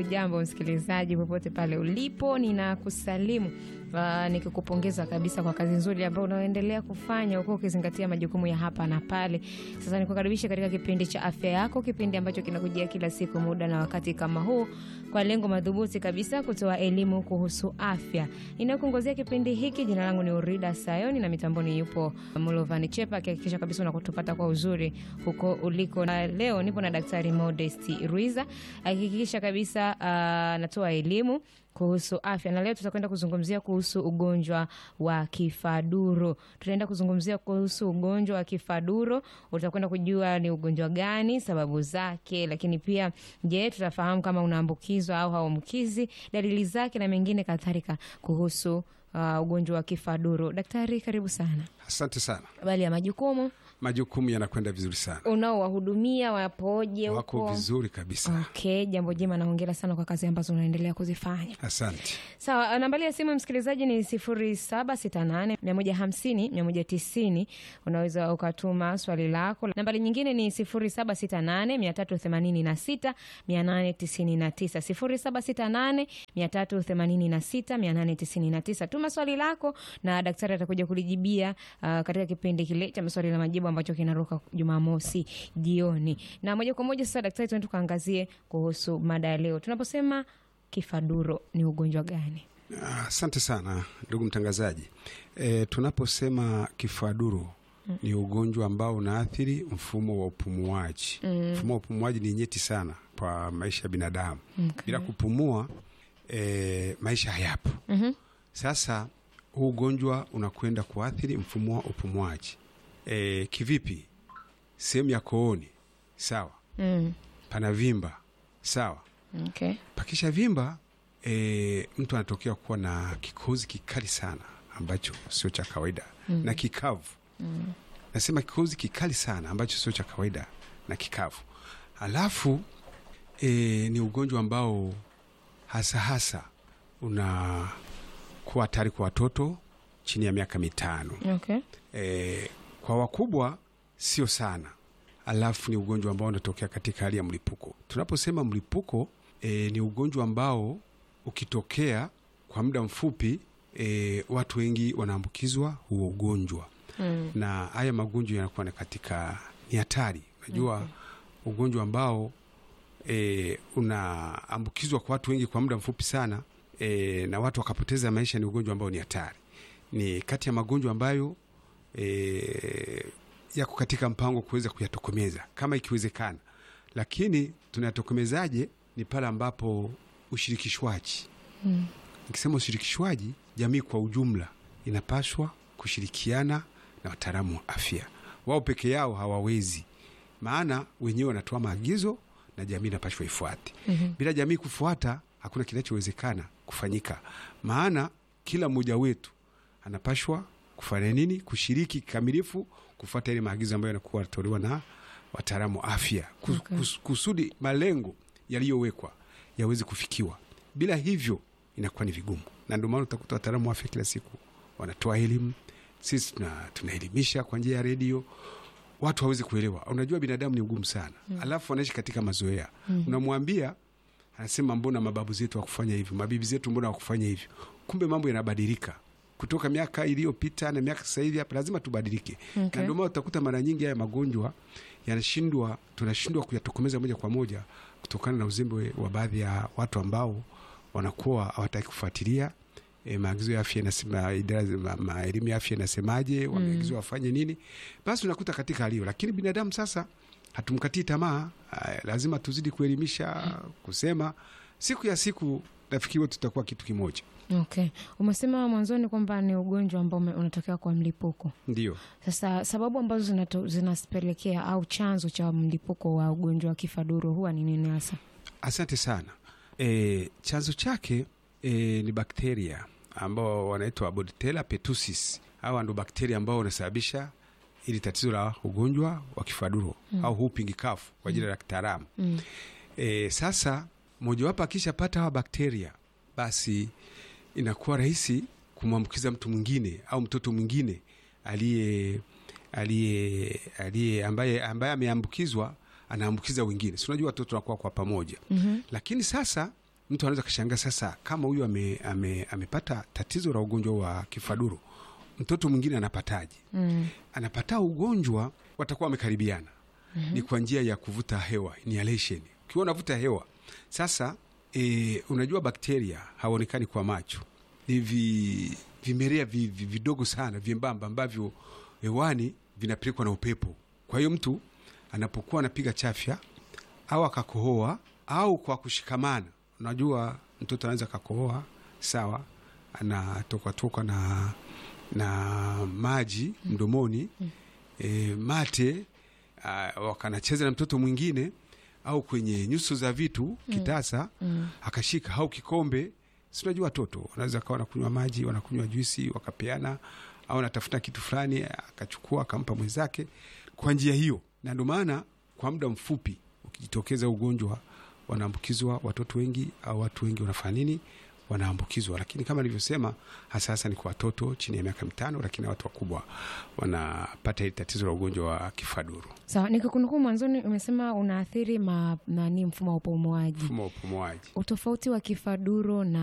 Hujambo msikilizaji, popote pale ulipo, ninakusalimu uh, nikikupongeza kabisa kwa kazi nzuri ambayo unaoendelea kufanya huko ukizingatia majukumu ya hapa na pale. Sasa nikukaribisha katika kipindi cha afya yako, kipindi ambacho kinakujia kila siku muda na wakati kama huu kwa lengo madhubuti kabisa kutoa elimu kuhusu afya. Inayokuongozea kipindi hiki, jina langu ni Urida Sayoni na mitamboni yupo Mulovani Chepa akihakikisha kabisa unakutupata kwa uzuri huko uliko. Na leo nipo na Daktari Modesti Ruiza akihakikisha kabisa anatoa elimu kuhusu afya na leo tutakwenda kuzungumzia kuhusu ugonjwa wa kifaduro. Tutaenda kuzungumzia kuhusu ugonjwa wa kifaduro, utakwenda kujua ni ugonjwa gani, sababu zake, lakini pia je, tutafahamu kama unaambukizwa au hauambukizi, dalili zake na mengine kadhalika kuhusu uh, ugonjwa wa kifaduro. Daktari, karibu sana. Asante sana. Habari ya majukumu, Majukumu yanakwenda vizuri sana, unaowahudumia wapoje wako huko? vizuri kabisa. Okay, jambo jema na hongera sana kwa kazi ambazo unaendelea kuzifanya. Asante. Sawa, nambari ya simu msikilizaji ni 0768 150 190. Unaweza ukatuma swali lako. Nambari nyingine ni 0768 386 899, 0768 386 899. Tuma swali lako na daktari atakuja kulijibia uh, katika kipindi kile cha maswali na majibu ambacho kinaruka Jumamosi jioni. Na moja kwa moja sasa, daktari, tuende tukaangazie kuhusu mada ya leo. Tunaposema kifaduro ni ugonjwa gani? Asante sana ndugu mtangazaji. E, tunaposema kifaduro ni ugonjwa ambao unaathiri mfumo wa upumuaji. Mfumo wa upumuaji ni nyeti sana kwa maisha ya binadamu. Okay. Bila kupumua e, maisha hayapo. Sasa huu ugonjwa unakwenda kuathiri mfumo wa upumuaji. E, kivipi? Sehemu ya kooni, sawa, Mm. pana vimba, sawa Okay. pakisha vimba e, mtu anatokea kuwa na kikozi kikali sana ambacho sio cha kawaida na kikavu. Nasema kikozi kikali sana ambacho sio cha kawaida na kikavu. Alafu e, ni ugonjwa ambao hasa hasa unakuwa hatari kwa watoto chini ya miaka mitano. Okay. E, kwa wakubwa sio sana. Alafu ni ugonjwa ambao unatokea katika hali ya mlipuko. Tunaposema mlipuko e, ni ugonjwa ambao ukitokea kwa muda mfupi e, watu wengi wanaambukizwa huo ugonjwa Mm. na haya magonjwa yanakuwa na katika ni hatari. Unajua ugonjwa ambao e, unaambukizwa kwa watu wengi kwa muda mfupi sana e, na watu wakapoteza maisha, ni ugonjwa ambao ni hatari. Ni kati ya magonjwa ambayo e, yako katika mpango kuweza kuyatokomeza kama ikiwezekana, lakini tunayatokomezaje? Ni pale ambapo ushirikishwaji Mm. Nikisema ushirikishwaji, jamii kwa ujumla inapaswa kushirikiana na wataalamu wa afya. Wao peke yao hawawezi, maana wenyewe wanatoa maagizo na jamii inapaswa ifuate. Bila jamii kufuata, hakuna kinachowezekana kufanyika, maana kila mmoja wetu anapashwa kufanya nini? Kushiriki kikamilifu kufuata ile maagizo ambayo yanakuwa yanatolewa na wataalamu wa afya kus, Okay. kus, kusudi malengo yaliyowekwa yaweze kufikiwa. Bila hivyo inakuwa ni vigumu, na ndio maana utakuta wataalamu wa afya kila siku wanatoa elimu. Sisi tuna- tunaelimisha kwa njia ya redio, watu hawezi kuelewa. Unajua binadamu ni ugumu sana, alafu wanaishi katika mazoea. Unamwambia anasema mbona mababu zetu wakufanya hivyo, mabibi zetu mbona wakufanya hivyo? Kumbe mambo yanabadilika kutoka miaka iliyopita na miaka sasa hivi hapa, lazima tubadilike. Okay. Na ndio maana utakuta mara nyingi haya magonjwa yanashindwa, tunashindwa kuyatokomeza moja kwa moja kutokana na uzembe wa baadhi ya watu ambao wanakuwa hawataki kufuatilia e, maagizo ya afya inasema, idara za ma- ma- elimu ya afya inasemaje, wameagizwa wafanye nini, basi unakuta katika hali hiyo. Lakini binadamu sasa hatumkatii tamaa, ah, lazima tuzidi kuelimisha, kusema siku ya siku, nafikiri wote tutakuwa kitu kimoja. Okay. Umesema mwanzoni kwamba ni ugonjwa ambao ume- unatokea kwa mlipuko. Ndio. Sasa sababu ambazo zinato- zinapelekea au chanzo cha mlipuko wa ugonjwa wa kifaduro huwa ni nini hasa? Asante sana. E, chanzo chake e, ni bakteria ambao wanaitwa Bordetella pertussis. Hawa ndo bakteria ambao wanasababisha ili tatizo la ugonjwa wa kifaduro au whooping cough kwa jina la kitaalamu. Mm. E, sasa mojawapo akishapata hawa bakteria, basi inakuwa rahisi kumwambukiza mtu mwingine au mtoto mwingine aliye aliye aliye ambaye ambaye ameambukizwa anaambukiza wengine. Si unajua watoto wanakuwa kwa pamoja Mhm. lakini sasa mtu anaweza kashangaa sasa, kama huyu ame, ame, amepata tatizo la ugonjwa wa kifaduro, mtoto mwingine anapataje? Mm. Anapata ugonjwa, watakuwa wamekaribiana ni kwa njia ya kuvuta hewa inhalation. Ukiwa unavuta hewa sasa, e, unajua bakteria hawaonekani kwa macho, ni vi, vimelea vi, vi, vidogo sana vyembamba ambavyo hewani vinapelekwa na upepo. Kwa hiyo mtu anapokuwa anapiga chafya au akakohoa au kwa kushikamana, unajua mtoto anaweza akakohoa, sawa, anatokatokwa na, na maji mdomoni e, mate uh, wakanacheza na mtoto mwingine au kwenye nyuso za vitu kitasa Mm. akashika au kikombe. Si unajua watoto wanaweza kawa wanakunywa maji, wanakunywa juisi, wakapeana au anatafuta kitu fulani akachukua akampa mwenzake kwa njia hiyo, na ndio maana kwa muda mfupi ukijitokeza ugonjwa wanaambukizwa watoto wengi au watu wengi wanafanya nini? Wanaambukizwa, lakini kama nilivyosema, hasa hasa ni kwa watoto chini ya miaka mitano, lakini watu wakubwa wanapata hili tatizo la ugonjwa wa kifaduro, Sawa, nikikunukuu mwanzoni umesema unaathiri ma, nani mfumo wa upumuaji. mfumo wa upumuaji. Utofauti wa kifaduro na